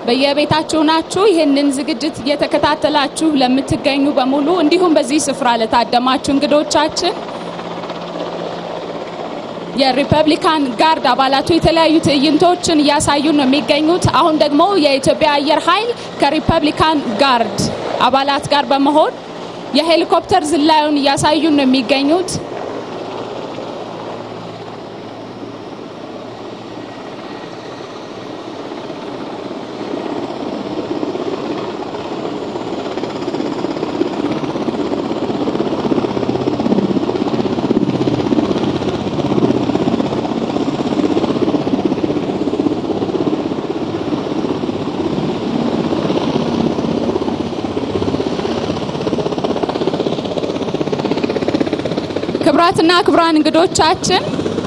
በየቤታችሁ ናችሁ ይህንን ዝግጅት እየተከታተላችሁ ለምትገኙ በሙሉ እንዲሁም በዚህ ስፍራ ለታደማችሁ እንግዶቻችን የሪፐብሊካን ጋርድ አባላቱ የተለያዩ ትዕይንቶችን እያሳዩ ነው የሚገኙት። አሁን ደግሞ የኢትዮጵያ አየር ኃይል ከሪፐብሊካን ጋርድ አባላት ጋር በመሆን የሄሊኮፕተር ዝላዩን እያሳዩ ነው የሚገኙት። ክቡራትና ክቡራን እንግዶቻችን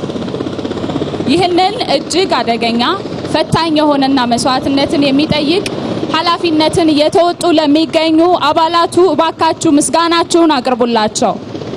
ይህንን እጅግ አደገኛ ፈታኝ የሆነና መስዋዕትነትን የሚጠይቅ ኃላፊነትን እየተወጡ ለሚገኙ አባላቱ እባካችሁ ምስጋናችሁን አቅርቡላቸው።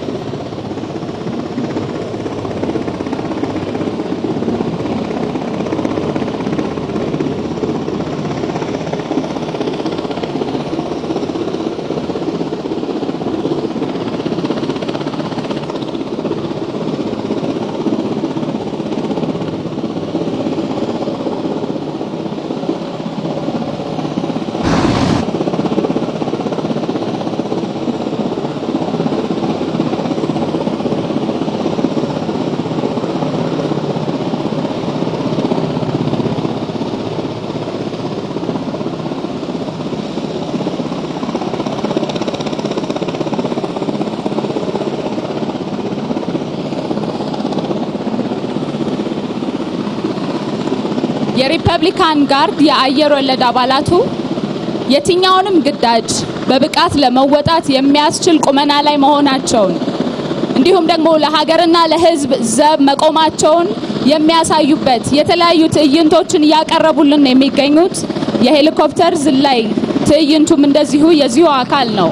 የሪፐብሊካን ጋርድ የአየር ወለድ አባላቱ የትኛውንም ግዳጅ በብቃት ለመወጣት የሚያስችል ቁመና ላይ መሆናቸውን እንዲሁም ደግሞ ለሀገርና ለሕዝብ ዘብ መቆማቸውን የሚያሳዩበት የተለያዩ ትዕይንቶችን እያቀረቡልን ነው የሚገኙት። የሄሊኮፕተር ዝላይ ትዕይንቱም እንደዚሁ የዚሁ አካል ነው።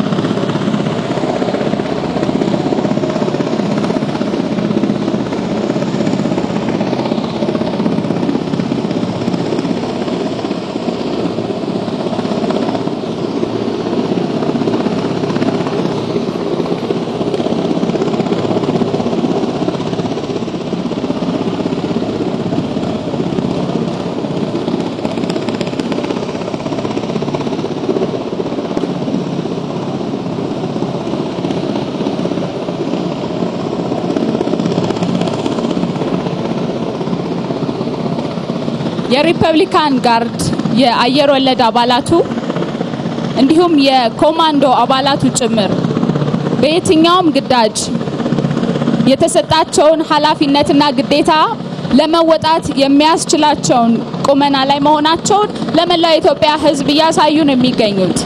የሪፐብሊካን ጋርድ የአየር ወለድ አባላቱ እንዲሁም የኮማንዶ አባላቱ ጭምር በየትኛውም ግዳጅ የተሰጣቸውን ኃላፊነትና ግዴታ ለመወጣት የሚያስችላቸውን ቁመና ላይ መሆናቸውን ለመላው የኢትዮጵያ ሕዝብ እያሳዩ ነው የሚገኙት።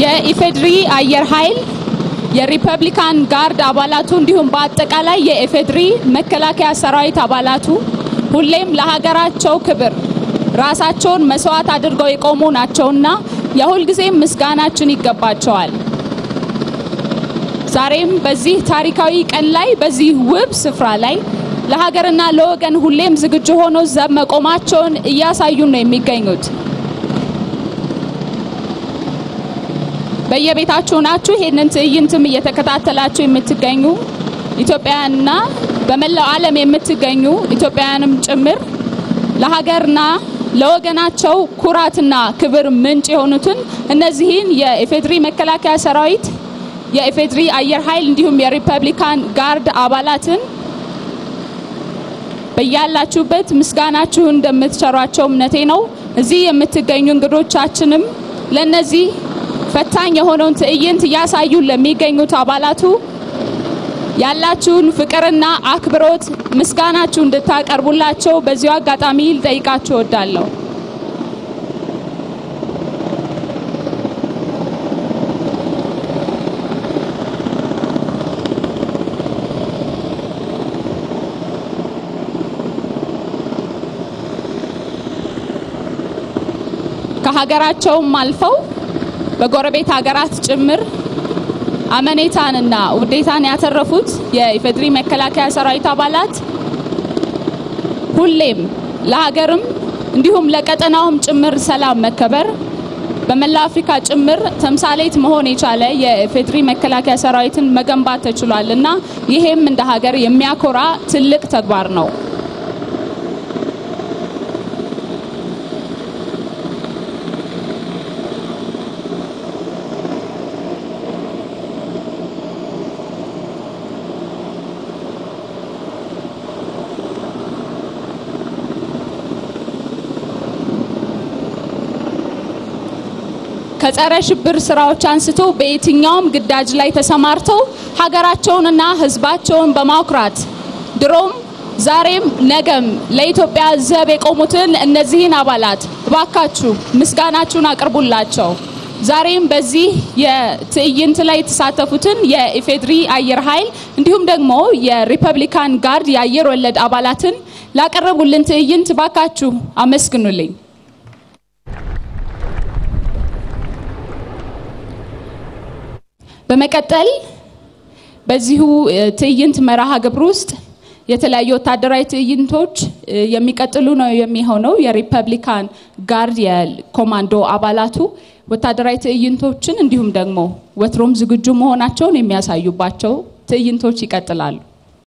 የኢፌድሪ አየር ኃይል የሪፐብሊካን ጋርድ አባላቱ እንዲሁም በአጠቃላይ የኢፌድሪ መከላከያ ሰራዊት አባላቱ ሁሌም ለሀገራቸው ክብር ራሳቸውን መስዋዕት አድርገው የቆሙ ናቸውና የሁልጊዜም ምስጋናችን ይገባቸዋል። ዛሬም በዚህ ታሪካዊ ቀን ላይ በዚህ ውብ ስፍራ ላይ ለሀገርና ለወገን ሁሌም ዝግጁ ሆኖ ዘብ መቆማቸውን እያሳዩ ነው የሚገኙት። በየቤታችሁ ናችሁ ይሄንን ትዕይንትም እየተከታተላችሁ የምትገኙ ኢትዮጵያውያንና በመላው ዓለም የምትገኙ ኢትዮጵያውያንም ጭምር ለሀገርና ለወገናቸው ኩራትና ክብር ምንጭ የሆኑትን እነዚህን የኢፌድሪ መከላከያ ሰራዊት፣ የኢፌድሪ አየር ኃይል እንዲሁም የሪፐብሊካን ጋርድ አባላትን በያላችሁበት ምስጋናችሁን እንደምትቸሯቸው እምነቴ ነው። እዚህ የምትገኙ እንግዶቻችንም ለነዚህ ፈታኝ የሆነውን ትዕይንት እያሳዩን ለሚገኙት አባላቱ ያላችሁን ፍቅርና አክብሮት ምስጋናችሁ እንድታቀርቡላቸው በዚሁ አጋጣሚ ልጠይቃችሁ እወዳለሁ። ከሀገራቸውም አልፈው በጎረቤት ሀገራት ጭምር አመኔታንና ውዴታን ያተረፉት የኢፌድሪ መከላከያ ሰራዊት አባላት ሁሌም ለሀገርም እንዲሁም ለቀጠናውም ጭምር ሰላም መከበር በመላ አፍሪካ ጭምር ተምሳሌት መሆን የቻለ የኢፌድሪ መከላከያ ሰራዊትን መገንባት ተችሏል እና ይሄም እንደ ሀገር የሚያኮራ ትልቅ ተግባር ነው። ከጸረ ሽብር ስራዎች አንስቶ በየትኛውም ግዳጅ ላይ ተሰማርተው ሀገራቸውንና ሕዝባቸውን በማኩራት ድሮም ዛሬም ነገም ለኢትዮጵያ ዘብ የቆሙትን እነዚህን አባላት እባካችሁ ምስጋናችሁን አቅርቡላቸው። ዛሬም በዚህ የትዕይንት ላይ የተሳተፉትን የኢፌድሪ አየር ኃይል እንዲሁም ደግሞ የሪፐብሊካን ጋርድ የአየር ወለድ አባላትን ላቀረቡልን ትዕይንት እባካችሁ አመስግኑልኝ። በመቀጠል በዚሁ ትዕይንት መርሃ ግብር ውስጥ የተለያዩ ወታደራዊ ትዕይንቶች የሚቀጥሉ ነው የሚሆነው። የሪፐብሊካን ጋርድ የኮማንዶ አባላቱ ወታደራዊ ትዕይንቶችን እንዲሁም ደግሞ ወትሮም ዝግጁ መሆናቸውን የሚያሳዩባቸው ትዕይንቶች ይቀጥላሉ።